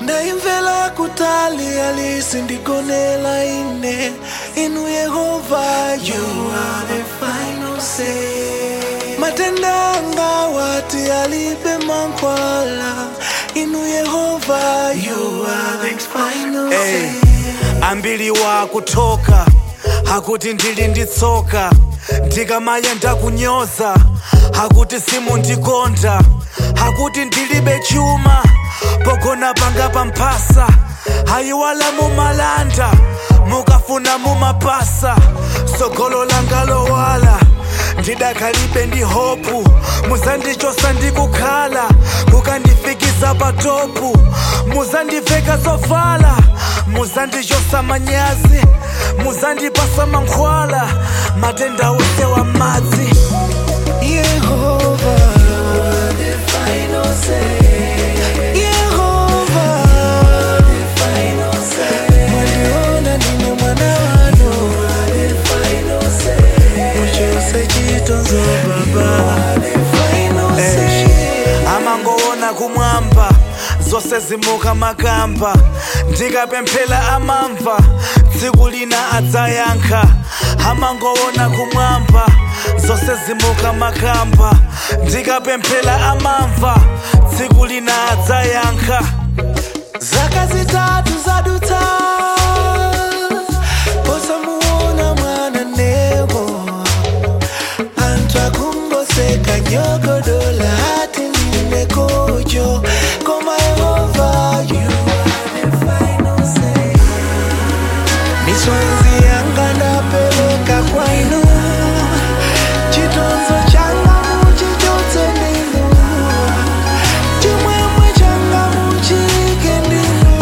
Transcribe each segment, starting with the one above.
ndaimvera kutali alisindigonela ine inu yehova you are the final say matenda anga wati alibe mankhwala inu yehova you are the final Hey, say ambiri wakutoka hakuti ndili nditsoka ndikamayenda kunyoza hakuti simundikonda hakuti ndilibe chuma pogona panga pamphasa hayiwala mumalanda mukafuna mumapasa sogolo langa lowala ndidakhalibe ndi hopu muzandichosa ndikukhala mukandifikisa patopu muzandiveka zovala muzandichosa manyazi muzandipasa mankhwala matenda ose wa madzi Yehova the final say Yehova the final say Mwaliona nini mwana wanu the final say Muchose chitonzo baba the final say amangoona kumwamba zose zimuka makamba ndikapemphera amamva tsiku lina adzayankha amangoona kumwamba zose zimuka makamba ndikapemphera amamva tsiku lina adzayankha Zaka zitatu zadutsa posamuona mwana nego anthu akungoseka nyogodola ati ndinekojo koma yehova you are the final say misonzi yanga ndapeleka kwainu chitonzo changa muchichotse ndinu chimwemwe changa muchike ndinu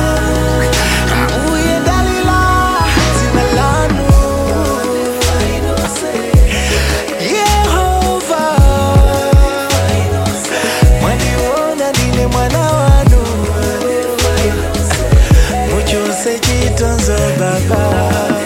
uye dalila dzina lanu yehova mwandiona ndine mwana wanu muchose chitonzo baba